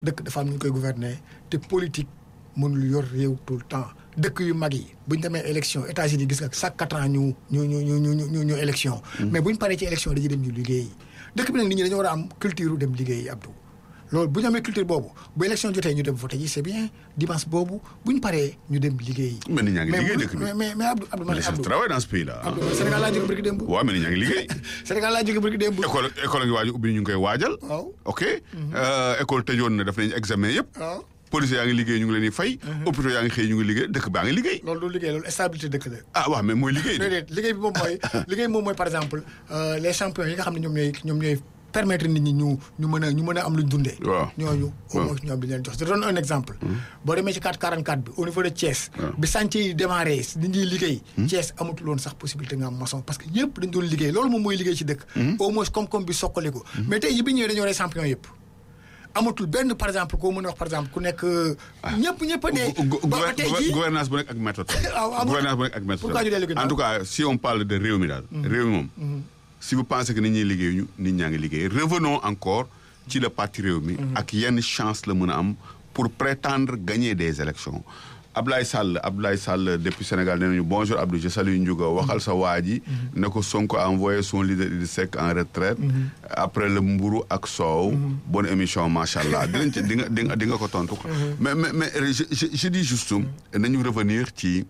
dëkk dafa am nu ñu koy gouverner te politique mënul yor réew tout le temps dëkk yu mag yi bu ñu demee élection États-Unis gis nga chaque quatre ans ñu ñu ñu ñu ñu ñu ñu élection. mais bu ñu paree ci élection dañuy dem ñu liggéeyi dëkk bi nag nit ñi dañoo war a am culture dem liggéeyi Abdou. loolu bu ñu amee culture boobu bu élection jotee ñu dem voté ji c'est bien dimanche boobu bu ñu paree ñu dem liggéeyi. mais nit ñaa ngi liggéey dëkk bi mais mais mais Abdou Abdou man les gens Abdou travaillent dans ce pays là. Abdou man Sénégal laa jóge barki démb. waaw mais nit ñaa ngi liggéey. Sénégal laa jóge barki démb. école école a ngi waaj a ubbi ñu ngi koy waajal. waaw ok école tëjoon na def nañu examen yëpp. waaw policiers yaa ngi liggéey ñu ngi leen di fay. hôpitaux yaa ngi xëy ñu ngi liggéey dëkk baa ngi liggéey. loolu du liggéey loolu stabilité dëkk la. ah waaw mais mooy liggéey de. déedéet liggéey bi moom mooy liggéey bi moom mooy par exemple euh, les champions yi nga xam ne ñoom ñooy ñoom ñooy permettre nit ñi ñu ñu mën a ñu mën a am luñ dundee. waaw ñooñu au waaw. moins ñoom bi leen jox je donne un exemple. boo demee ci 444 bi au niveau de Thiès. bi chantier yi démarré nit ñi liggéey. Thiès amatul woon sax possibilité nga am maçon parce que ñëpp dañ doon liggéey loolu moom mooy liggéey ci dëkk. au moins koom-koom bi soqali ko. mais tey yi bi ñëwee dañoo rey champion yëpp. amatul benn par exemple koo mën a wax par exemple ku nekk. ñëpp ñëpp a dee. Gu- gu- ba ba tey jii gouvernance bu nekk ak méthode. waaw amul- gouvernance bu nekk ak méthode. Pourquoi ñu dellu ginnaaw en tout cas si on parle de réew mi daal. réew mi moom. si vous pensez que nit ñi liggéeyuñu nit ñaa ngi liggéey revenons encore ci le parti réew mi. ak yenn chance la mën a am pour prétendre gagner des élections. Ablaye Sall Ablaye Sall depuis Sénégal nee nañu bonjour Abdou je salue Ndiouga waxal sa waa ji ne ko Sonko a envoyé son leader Idrissa Seck en retraite après le mburu ak soow bonne émission macha allah dinañ ci di nga di nga di nga ko tontu quoi. mais mais mais je je je dis juste nañu revenir ci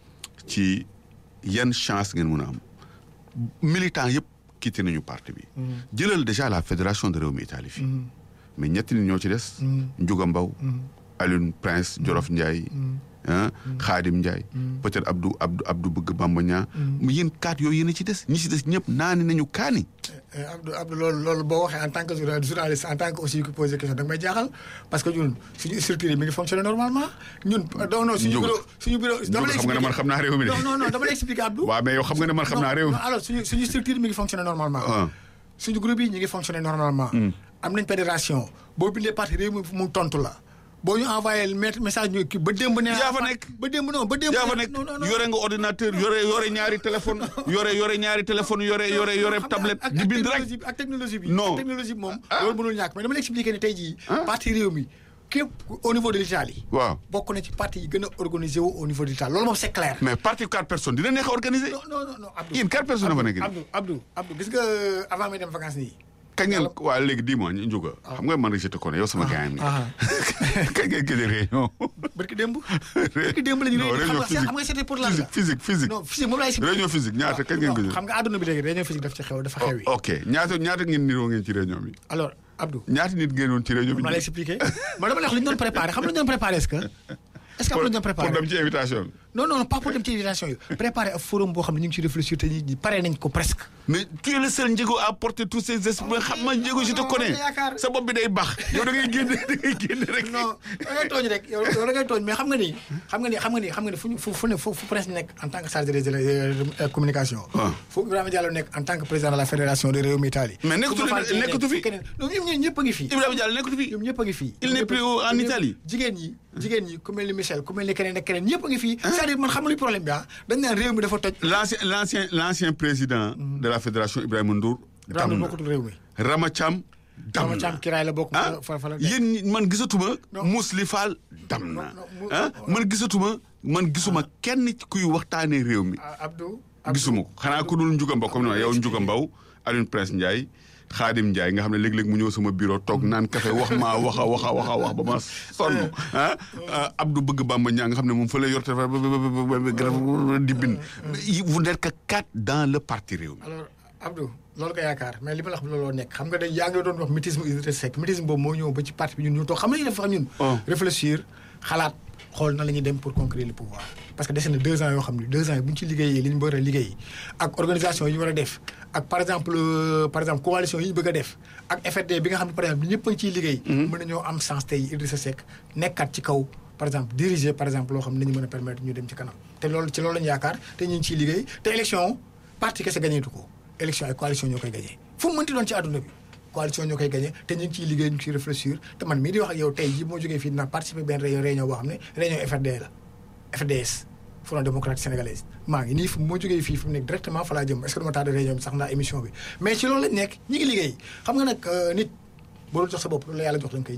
ci yan chance ngeen mën a am militant yëpp quitté nañu parti bi. jëlal déjà la fédération de Rewmi Italie fii. mais ñetti nit ñoo ci des. Ndiouga Mbaw Alioune Prince Jolof Ndiaye. ah Khadim Ndiaye. peut-être Abdou Abdou Abdou Bëgg Bamba Niang. mais yéen kaat yooyu yéen a ci des ñi ci des ñëpp naani nañu kaani. Eh, Abdou Abdou loolu loolu boo waxee en tant que journal- journaliste en tant que aussi ku posé question da nga may jaaxal parce que ñun suñu structure yi mi ngi fonctionner normalement ñun non non suñu Ndiouga. bureau suñu bureau dama lay xam nga ne man expliquer xam naa réew mi de. non non non dama lay expliquer Abdou waaw mais yow xam nga ne man xam naa réew mi. non alors suñu suñu structure mi ngi fonctionner normalement Ah. suñu groupe yi ñu ngi fonctionner normalement am nañ fédération boo bindee parti réew mi mu tontu la boo ñu envoyé met- message ñu kii ba démb ne yaa fa nekk. ba démb non ba démb yaa fa ne- nekk non non non yore nga ordinateur yore yore ñaari téléphone yore yore ñaari téléphone yore yore yore xam nga tablette ak- di ak bind rek. technologie bi- ak technologie bi Non. ak technologie bi moom loolu mënul ñàkk mais dama la expliquer ne tey jii parti réew mi képp au niveau de l'Italie waaw bokk na ci parti yi gën a organisé wu au niveau de l'Italie loolu moom c'est clair mais parti quatre personnes dina neex a organiser. non non non non Abdou yéen quatre personnes dafa nekk nii. Abdou Abdou Abdou gis nga avant may dem vacances nii kañ ngeen waa léegi dis-moi ñu Ndiouga xam nga man je te connais yow sama gars yi. ah kañ ngeen gëj a réunion. barki démb barki démb la ñu non réunion réunion xam nga xam nga c'était pour lan la physique physique physique. non physique moom laay expliqué réunion physique ñaata kañ ngeen non, gëj a. xam nga àdduna bi léegi réunion physique daf ci xew dafa xew yi ok ñaata ñaata ngeen niroo ngeen ci réunion bi. alors Abdou ñaata nit ngeen woon ci réunion bi. ma lay expliqué ma dama lay wax li ñu doon préparé xam nga lu ñu doon préparé est-ce que est-ce que am pour lu ñu doon préparé pour dem ci invitation bi. non non pas pour dem ci invitation yi préparé ab forum boo xam ne ñu ngi ci réfléchir te ñi pare nañ ko presque mais tu es le seul njëgu à porter tous ces esprits xam nga njëgu je te connais yaakaar. sa bopp bi day baax yow da ngay génn da ngay génn rek. non da ngay tooñ rek yow yow da ngay tooñ mais xam nga ni xam nga ni xam nga ni xam nga ni fu ñu fu fu ne fu fu presse nekk en tant que chargé des euh, communication Ah. fu Ibrahima Diallo nekk en tant que président de la fédération de Rewmi Italie Mais nekkatu Coumba Fall Dieng nekkatu nekk, fi. keneen non ñoom ñoom ñëpp a ngi fi Ibrahima Diallo nekkatu fi. ñoom ñëpp a ngi fi Il n'est plus au- en ñoom- Italie. jigéen ñi jigéen ñi ku mel ni Michel ku mel ni keneen ak keneen ñëpp a ngi fi c'est-à-dire man xam nga luy problème bi ah dañ naan réew mi dafa toj l'ancien l'ancien l'ancien président de la fédération Ibrahima Ndour. Rama dam na bokkutul réew mi Rama Thiam. dam Rama na Thiam kiraay la bokk ah fa fa la yéen ñi man gisatuma. Non. Mousli Fall dam na. non, mu- ah man gisatuma man gisuma kenn ci kuy waxtaanee réew mi. Ah, Abdou gisuma ko xanaa ku dul Ndiouga Mbaw comme ni ma yow Ndiouga Mbaw Alioune Prince Ndiaye Khadim Ndiaye nga xam ne léeg-léeg mu ñëw sama bureau toog naan café wax maa wax a wax a wax a wax ba ma sonn ah Abdou Bëgg Bamba Niang nga xam ne moom fa lay yor téléphone ba ba ba ba ba di bind. vous n'êtes que quatre dans le parti réew mi. alors Abdou loolu nga yaakaar mais li ma la wax looloo nekk xam nga dañ yaa ngi doon wax mutisme Idrissa Seck mutisme boobu moo ñëw ba ci parti bi ñun ñu toog xam nga li def ñun Oh. réfléchir xalaat xool na la ñuy dem pour conquérir le pouvoir parce que dese na deux ans yoo xam ne deux ans yi bu ñu ci liggéeyee li ñu war a liggéey ak organisation yi ñu war a def ak par exemple euh, par exemple coalition yi ñu bëgg a def ak FRD bi nga xam ne par exemple ñëpp a ngi ciy liggéey mën nañoo am chance tey Idrissa Seck nekkaat ci kaw par exemple diriger par exemple loo xam ne nañu mën a permettre ñu dem ci kanam te loolu ci loolu lañu yaakaar te ñu ngi ciy liggéey te élection parti kese gañeetu ko élection ay coalition ñoo koy gagné fu mu mënti doon ci àdduna bi coalition ñoo koy gagné te ñu ngi ciy liggéey ñu ngi ciy réfléchir te man mii di wax ak yow tey jii moo jógee fii dinaa participer benn réunion réunion boo xam ne réunion FRD la FDS Front démocratique sénégalais maa ngi nii fu moo jógee fii fu mu nekk directement fa laa jëm est-ce que dama tardé réunion bi sax naa émission bi mais ci loolu lañ nekk ñi ngi liggéey xam nga nag nit boo dul jox sa bopp loolu la yàlla jox la nga koy jël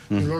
loolu